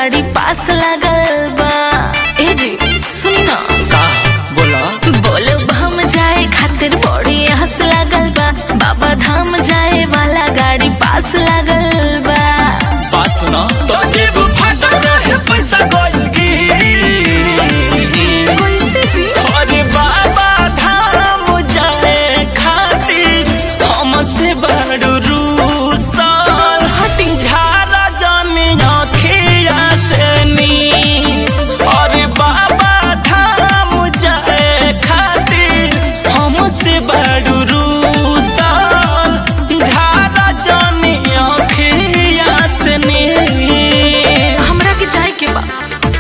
गाड़ी पास लागल बा ए जी सुनी ना का बोला बोले हम जाए खातिर बड़ी हंस लागल बा बाबा धाम जाए वाला गाड़ी पास लागल बा बात सुना तो जेब फटा रहे पैसा गइल की कैसे जी अरे बाबा धाम जाए खातिर हमसे बड़ रूसल हटी झारा जाने अखिया से नी अरे बाबा धाम जाए खातिर हमसे बड़ रूसल झारा जाने अखिया से नी हमरा के जाए के बा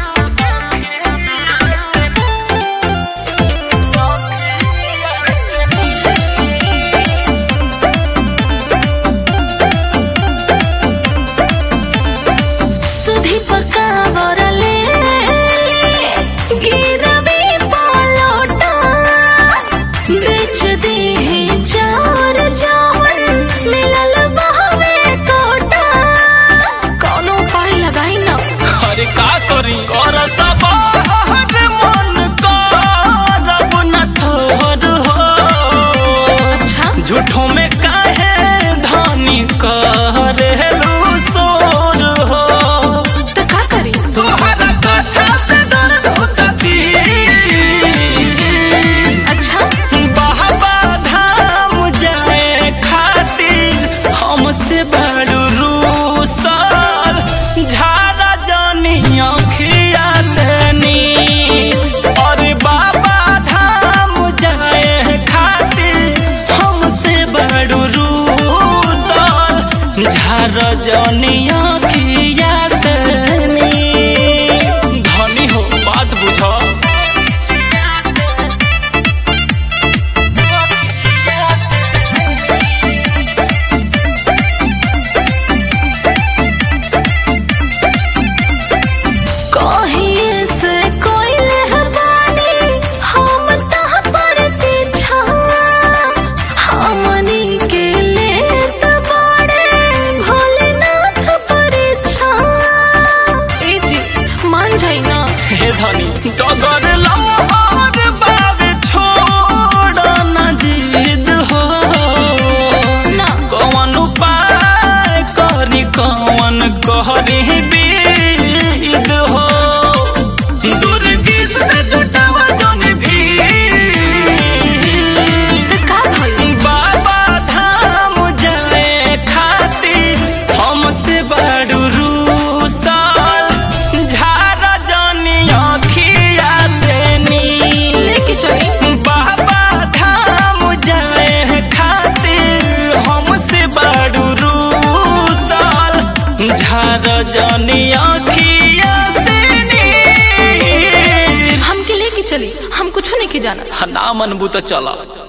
सुधी पका बोरले गिरवी पलोटा बेच दी है चार जावन मिलल बहवे कोटा कौनो उपाय लगाई ना अरे का करी कर सब हर मन करब न थोर हो अच्छा झूठों में काहे धानी करेलू सोर हो तो का करी तोहरा कथा से दर्द होता सी अच्छा बाबा धाम जाए खातिर हमसे बड़ रूसल झारा जानी अखिया से नी अरे बाबा धाम जाए खातिर हमसे बड़ रूसल झारा जानी अखिया से नी धनी हो बात बुझ कहिए से कोई लहबानी हम तह पर पीछा हमनी के लेत बाड़े भोलेनाथ परीक्षा ए जी मान जाई ना हे धनी डगर लहर बावे छोड़ न जिद हो ना कौन उपाय करी कौन कहरी बीद हो दुर्गिस से जुटावा जन भी तो का भइल बाबा धाम जाए खातिर हमसे बड़ रूसल झारा जानी अखिया से नी लेके चली बाबा धाम जाए खातिर हमसे बड़ रूसल झारा जानी अखिया से नी हमके लेके चली हम कुछ नहीं के जाना ना मनबू तो चला